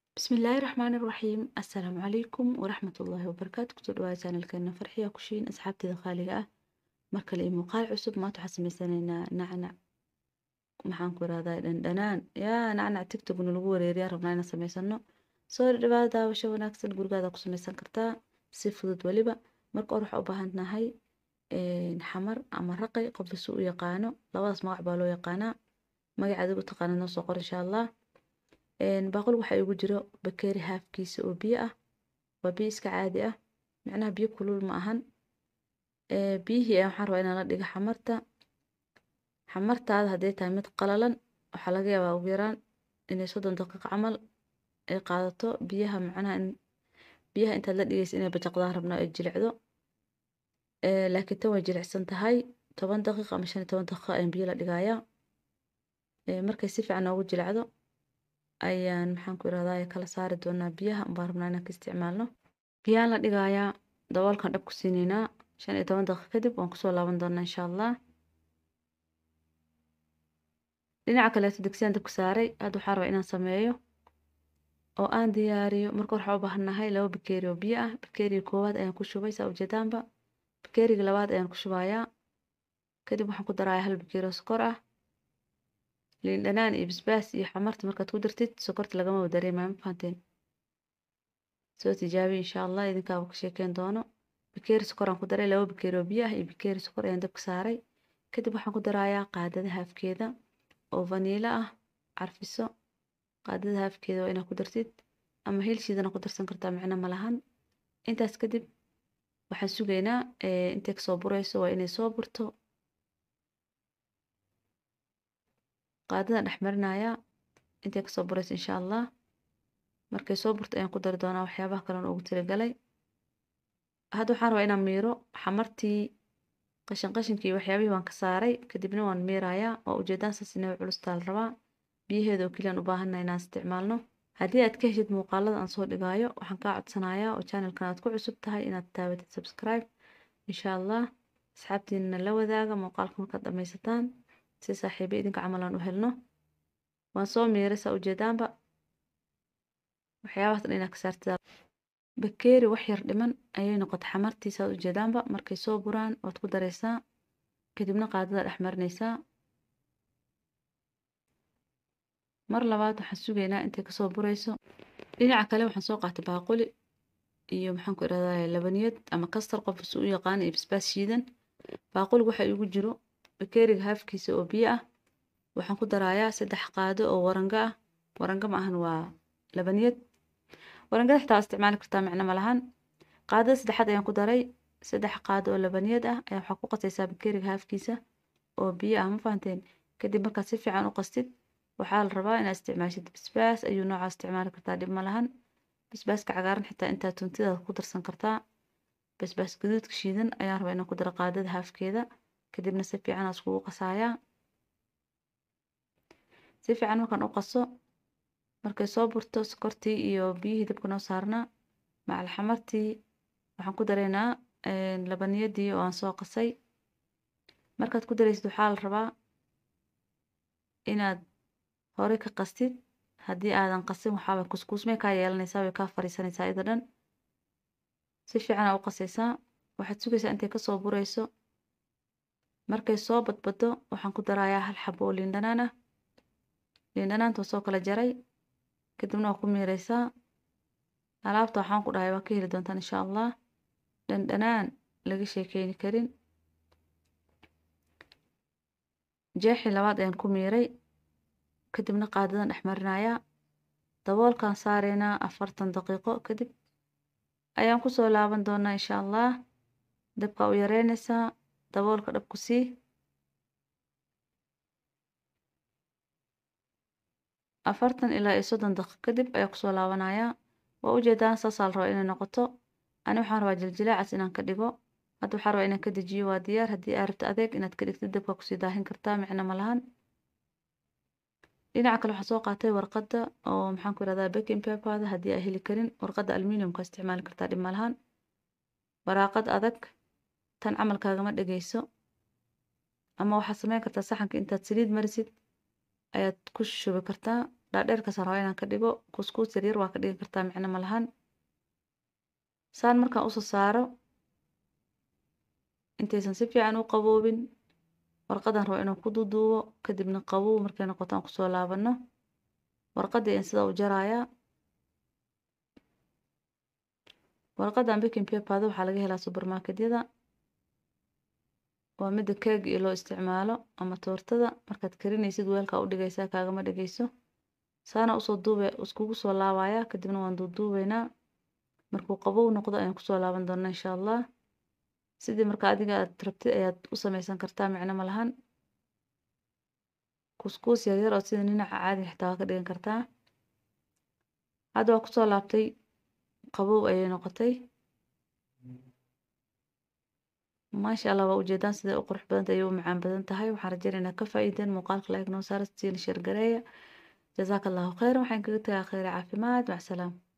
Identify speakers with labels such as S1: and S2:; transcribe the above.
S1: bismillaahi raxmaani raxiim assalaamu calaykum waraxmatullaahi wabarakaatu kusoo dhawaada channelkeena farxiya kushiin asxaabteeda qaaliga ah mar kale iyo muuqaal cusub maanta waxaan sameysanaynaa nacnac maxaan ku irahdaa dhandhanaan yaa nacnac tiktokna lagu wareeriyaa rabnaa inaan sameysano soo dhawaada daawasho wanaagsan gurigaada ku sameysan kartaa si fudud weliba marka hore waxaa u baahan nahay xamar ama raqay qofka si u yaqaano labadaas magac baa loo yaqaanaa magaca adiga u taqaana noo soo qor insha allah baaqul waxaa igu jiro bakeeri haafkiisa oo biyo ah waa biyo iska caadi ah macnaha biyo kulul ma ahan biyihii ayaa waxaan rabaa inaan la dhigo xamarta xamartaada hadday tahay mid qalalan waxaa laga yaabaa ugu yaraan inay soddon daqiiqo camal ay qaadato biyaha macnaha in biyaha intaad la dhigaysa inay bajaqdaan rabnaa ay jilicdo laakiin tan way jilicsan tahay toban daqiiqo ama shan iyo toban daqiiqo ayaan biyo la dhigayaa markay si fiican noogu jilicdo ayaan maxaan ku irahdaa kala saari doonaa biyaha baan rabnaa inaan ka isticmaalno biyaan la dhigayaa daboolkan dhab ku siinaynaa shan iyo toban daqiiqo kadib waan kusoo laaban doonaa insha allah dhinaca kaleeto digsiyaan dabka saaray hadda waxaan rabaa inaan sameeyo oo aan diyaariyo marka waxaa u baahannahay laba bakeeri oo biyo ah bakeeriga koowaad ayaan ku shubay saa ujeedaanba bakeeriga labaad ayaan ku shubayaa kadib waxaan ku darayaa hal bakeeri oo sokor ah liin dhanaan iyo basbaas iyo xamarta markaad ku dartid sokorta lagama dareemayo ma fahanteen soo tijaabi insha allah idinkaaba ka sheekeyn doono bakeeri sokor aan ku daray laba bakeeri oo biyo ah iyo bakeeri sokor ayaan dabka saaray kadib waxaan ku darayaa qaadada haafkeeda oo vaniilo ah carfiso qaadada haafkeeda waa inaad ku dartid ama helshiidana ku darsan kartaa micno ma lahan intaas kadib waxaan sugaynaa intay kasoo burayso waa inay soo burto qaadadan dhex marinayaa intay kasoo burayso insha allah markay soo burto ayaan ku dari doonaa waxyaabaha kalen ugu talagalay hadda waxaan rabaa inaan miiro xamartii qashin qashinkii waxyaabihii waan ka saaray kadibna waan miirayaa waa ujeedaan saas inay culustaa la rabaa biyaheeda oo keliyaan u baahanna inaan isticmaalno haddii aad ka heshid muuqaalada aan soo dhigaayo waxaan kaa codsanayaa oo channelkan aad ku cusub tahay inaad taabatid subscribe insha allah asxaabtiinana la wadaaga muuqaalka markaad dhammaysataan si saaxiibo idinka camal aan u helno waan soo miiray saa ujeedaanba waxyaabahaas dhan inaad ka saartid bakeeri wax yar dhiman ayay noqotay xamartii saad ujeedaanba markay soo buraan waad ku daraysaa kadibna qaadada dhex marinaysaa mar labaad waxaan sugaynaa intay kasoo burayso dhinaca kale waxaan soo qaatay baaquli iyo maxaan ku irahdaa labaniyad ama kastar qof si u yaqaan iyo basbaas shiidan baaquliga waxaa igu jiro bakeeriga haafkiisa oo biyo ah waxaan ku darayaa saddex qaado oo waranga ah waranga ma ahan waa labaniyad warangada xitaa waa isticmaali kartaa micno ma lahan qaadada saddexaad ayaan ku daray saddex qaado oo labaniyad ah ayaa waxaa ku qasaysaa bakeeriga haafkiisa oo biyo ah ma fahanteen kadib markaad si fiican u qastid waxaa la rabaa inaad isticmaashid basbaas ayuu noocaa isticmaali kartaa dhib ma lahan basbaaska cagaaran xitaa intaa tuntidaada ku darsan kartaa basbaas gaduudka shiidan ayaan rabaa inaan ku daro qaadada haafkeeda kadibna si fiican aan iskugu qasayaa si fiican markaan u qaso markay soo burto sokortii iyo biyihii dabka noo saarnaa macal xamartii waxaan ku daraynaa labaniyadii oo aan soo qasay markaad ku daraysid waxaa la rabaa inaad hore ka qastid haddii aadan qasin waxaabay kuskuusmay kaa yeelanaysaa way kaa fariisanaysaa iyada dhan si fiican aa u qasaysaa waxaad sugaysaa intay kasoo burayso markay soo badbado waxaan ku darayaa hal xabo oo liin dhanaan ah liin dhanaanta waa soo kala jaray kadibna waa ku miiraysaa alaabta waxaan ku dhahay waa ka heli doontaan insha allah dhandhanaan laga sheekeyni karin jeexii labaad ayaan ku miiray kadibna qaadadan dhex marinayaa daboolkaan saaraynaa afartan daqiiqo kadib ayaan kusoo laaban doonaa insha allah dabka u yareynaysaa daboolka dhab ku sii afartan ilaa iyo soddon daqiiq kadib ayaa kusoo laabanayaa waa ujeedaan saasaa la rabaa inay noqoto ani waxaan rabaa jiljilaacaas inaan ka dhigo hadda waxaan rabaa inaan ka dejiyo waa diyaar haddii aa rabto adeeg inaad ka dhigtid dabka kusii daahin kartaa micno ma lahan dhinaca kale waxaan soo qaatay warqadda oo maxaan ku irahdaa baking paperda haddii aa heli karin warqadda aluminiumka isticmaali kartaa dhib ma lahan waraaqad adag tan camalkaagama dhegeyso ama waxaad sameyn kartaa saxanka intaad saliid marisid ayaad ku shubi kartaa dhaadheerkaasaan rabaa inaan ka dhigo kuskuus yaryar waa ka dhigi kartaa micno ma lahan saan markaan usoo saaro intaysan si fiican u qaboobin warqadan rabo inaan ku duuduubo kadibna qabow markay noqoto aan kusoo laabano warqadii ayaan sidaa u jarayaa warqadan baking paperda waxaa laga helaa supermarketyada waa mida keega iyo loo isticmaalo ama toortada markaad karinaysid weelkaa u dhigaysaa kaagama dhigayso saana usoo duube iskugu soo laabayaa kadibna waan duuduubeynaa markuu qabow noqdo ayaan kusoo laaban doonaa insha allah sidii marka adiga aad rabtid ayaad u sameysan kartaa micno ma lahan kuskuus yaryar oo sida ninaca caadi xitaa waa ka dhigan kartaa hadda waa kusoo laabtay qabow ayay noqotay maasha allah waa ujeedaan siday u qurux badanta ayay u macaan badan tahay waxaan rajaynaynaa ka faa'iideen muuqaalka like noo saara siina share gareeya jazaaka allahu khayran waxaan kaga tagaa khayra caafimaad macsalaam